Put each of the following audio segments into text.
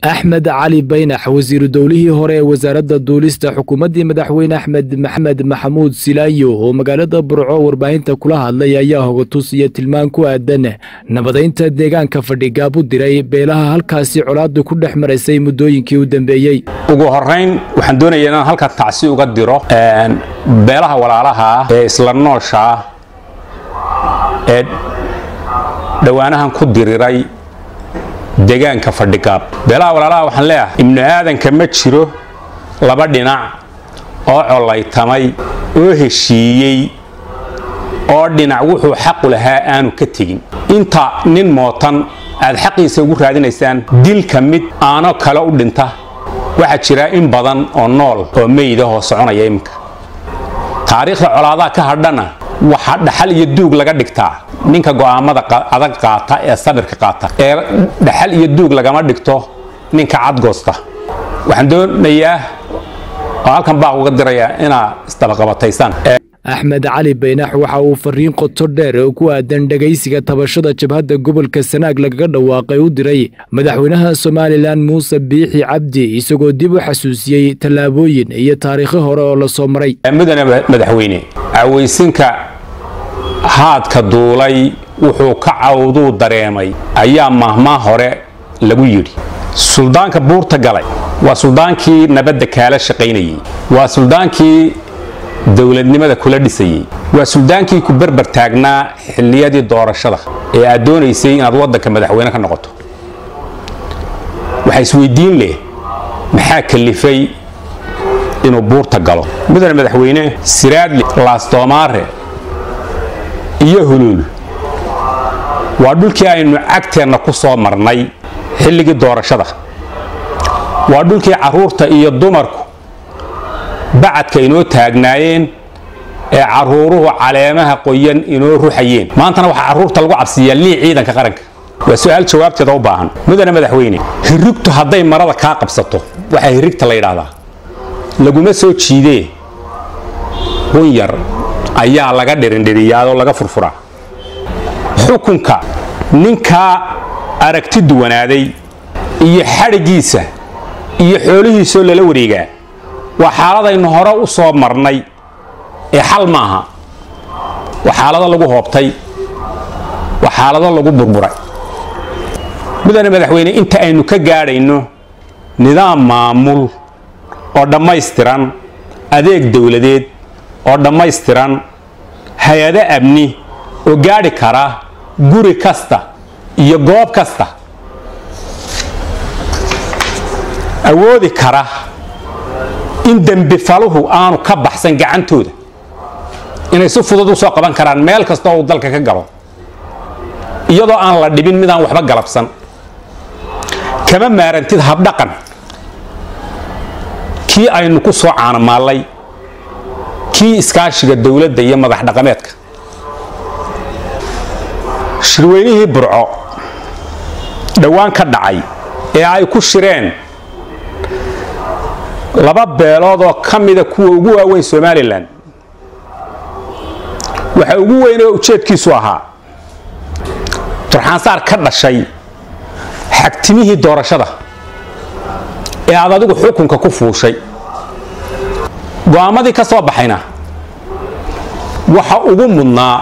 axmed cali baynax wasiiru dowlihii hore ee wasaaradda duulista xukuumaddii madaxweyne axmed maxamed maxamuud silaayo oo magaalada burco warbaahinta kula hadlay ayaa hogatus iyo tilmaan ku aadan nabadaynta deegaanka fadhigaab u diray beelaha halkaasi colaadu ku dhex maraysay muddooyinkii u dambeeyey ugu horayn waxaan doonaya inaan halkan tacsi uga diro beelaha walaalaha ah ee isla noosha ah ee dhowaanahan ku diriray deegaanka fadhigaab beelaha walaalaha waxaan leeyahay ibnu aadanka ma jiro laba dhinac oo collaytamay oo heshiiyey oo dhinac wuxuu xaqu lahaa aanu ka tegin inta nin mootan aad xaqiisa ugu raadinaysaan dilka mid aano kale u dhinta waxaa jira in badan oo nool oo meydahoo soconaya iminka taariikhda colaadaha ka hadhana waxaa dhaxal iyo duug laga dhigtaa ninka go'aamada adag qaata ee sabirka qaata ee dhaxal iyo duug lagama dhigto ninka cadgoosta waxaan doonayaa oo halkan baaq uga dirayaa inaa isdabaqabataysaan axmed cali baynax waxa uu fariin qoto dheer oo ku aadan dhegaysiga tabashada jabhadda gobolka sanaag lagaga dhawaaqay u diray madaxweynaha somalilan muuse biixi cabdi isagoo dib u xasuusiyey tallaabooyin iyo taariikho hore oo la soo maray mudane madaxweyne cawaysinka haadka duulay wuxuu ka cawduu dareemay ayaa mahmaa hore lagu yidhi suldaanka buurta galay waa suldaankii nabadda kaala shaqaynayey waa suldaankii dowladnimada kula dhisayey waa suldaankii ku berber taagnaa xilliyadii doorashada ee aad doonaysay inaad waddanka madaxweyne ka noqoto waxaa isweydiin leh maxaa kalifay inuu buurta galo mudane madaxweyne siraadli laastoomaare iyo huluul waa dhulkii aynu cagteenna ku soo marnay xilligii doorashada waa dhulkii carruurta iyo dumarku bacadka inoo taagnaayeen ee carruuruhu caleemaha qoyan inoo ruxayeen maantana waxaa carruurta lagu cabsiiyaa lii ciidanka qaranka waa su-aal jawaabteeda u baahan mudane madaxweyne hirigtu hadday marada kaa qabsato waxaa hirigta la yidhaahdaa laguma soo jiidee run yar ayaa laga dhirindhiriyaadoo laga furfuraa xukunka ninkaa aragti duwanaaday iyo xadhiggiisa iyo xoolihiisoo lala wareegaa waa xaaladaynu hore u soo marnay ee xal maaha waa xaalado lagu hoobtay waa xaalado lagu burburay mudane madaxweyne inta aynu ka gaadhayno nidaam maamul oo dhammaystiran adeeg dowladeed oo dhammaystiran hay-ado amni oo gaadhi kara guri kasta iyo goob kasta awoodi kara in dembifaluhu aanu ka baxsan gacantooda inay si fudud u soo qaban karaan meel kasta oo uu dalka ka galo iyadoo aan la dhibin midaan waxba galabsan kama maarantid habdhaqan kii aynu ku soo caanamaallay kii iskaashiga dowladda iyo madax dhaqameedka shirweynihii burco dhowaan ka dhacay ee ay ku shireen laba beelood oo ka mida kuwa ugu waaweyn somalilan waxa ugu weyn oo ujeedkiisu ahaa turxaansaar ka dhashay xagtimihii doorashada ee aad adigu xukunka ku fuushay go'aamadii ka soo baxayna waxa ugu mudnaa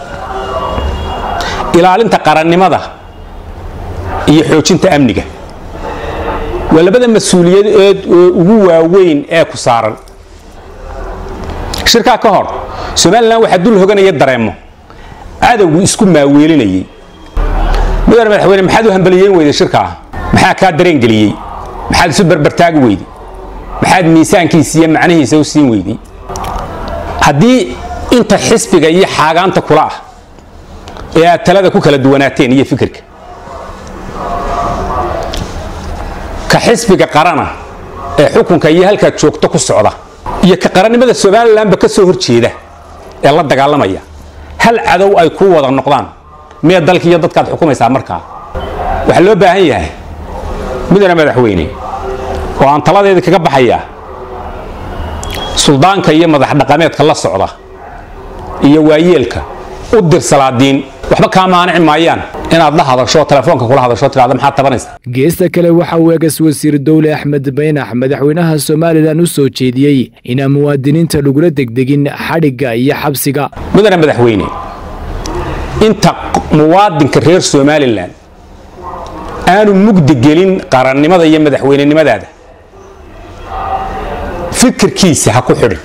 ilaalinta qarannimada iyo xoojinta amniga waa labada mas-uuliyadeed oo ugu waaweyn ee ku saaran shirkaa ka hor somalilan waxaa dul hoganaya dareemo cadowgu isku maaweelinayay mudane madaxweyne maxaad u hambaliyeyn weyday shirkaa maxaa kaa dareengeliyey maxaad isu berbertaagi weyday maxaad miisaankiisa iyo macnihiisa u siin weyday haddii inta xisbiga iyo xaagaanta kula ah ee aad talada ku kala duwanaateen iyo fikirka ka xisbiga qarana ee xukunka iyo halkaad joogto ku socda iyo ka qarannimada somalilanba ka soo horjeeda ee la dagaalamaya hal cadow ay kuu wada noqdaan miya dalka iyo dadkaad xukumaysaa markaa waxaa loo baahan yahay mudane madaxweyne oo aan taladeedii kaga baxayaa suldaanka iyo madax dhaqameedka la socda iyo waayeelka u dir salaadiin waxba kaa maanici maayaan inaad la hadasho telefoonka kula hadasho tirahda maxaad tabanaysa geesta kale waxa uu eegas wasiir dowle axmed baynax madaxweynaha somalilan u soo jeediyey inaan muwaadiniinta lagula degdegin xadhigga iyo xabsiga mudane madaxweyne inta muwaadinka reer somalilan aanu mugdi gelin qarannimada iyo madaxweynenimadaada fikirkiisa ha ku xidhin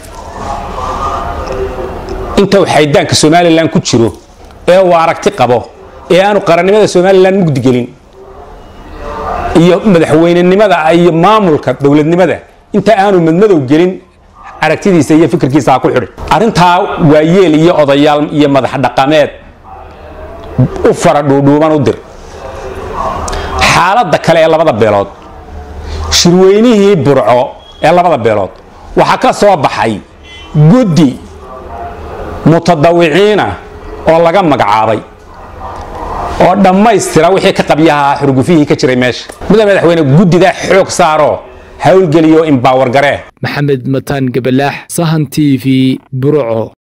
inta uu xaydaanka somalilan ku jiro ee uu aragti qabo ee aanu qarannimada somalilan mugdi gelin iyo madaxweynenimada iyo maamulka dowladnimada inta aanu madmadow gelin aragtidiisa iyo fikirkiisa ha ku xidhin arrintaa waa yeel iyo odayaal iyo madax dhaqameed u fara dhuudhuuban u dir xaaladda kale ee labada beelood shirweynihii burco ee labada beelood waxaa ka soo baxay guddi mutadawiciina oo laga magacaabay oo dhammaystira wixii ka qabyaha xurgufihii ka jiray meesha mudane madaxweyne guddidaa xoog saaroo howlgeliyo imbaawer garee maxamed mataan gabalaax sahan t v burco